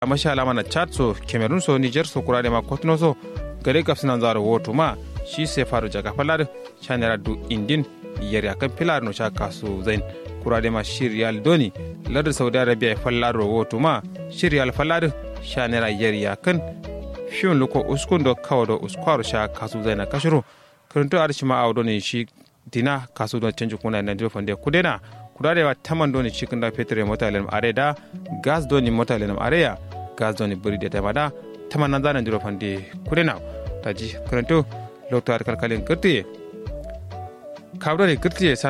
masha alama na chad so cameroon so niger so kurade ma kotno so gare gafsinan zaro woto ma shi sai faru jaga falar chanera du indin yari akan pilar no shaka su zain kurade ma shiryal doni ladar saudi arabia fallar woto ma shiryal fallar chanera yari akan fiyon luko uskundo kawado uskwaro sha kasu zaina kashiro karanto arshi ma awdo ne shi dina kasu don canji kuna na dio fande kudena kudade wa taman doni cikin da petre mota lem areda gas doni mota lem areya gas doni buri da tamada taman nan zanan dio fande kudena taji karanto lokto ar kalkalin kirti kabdo ne kirti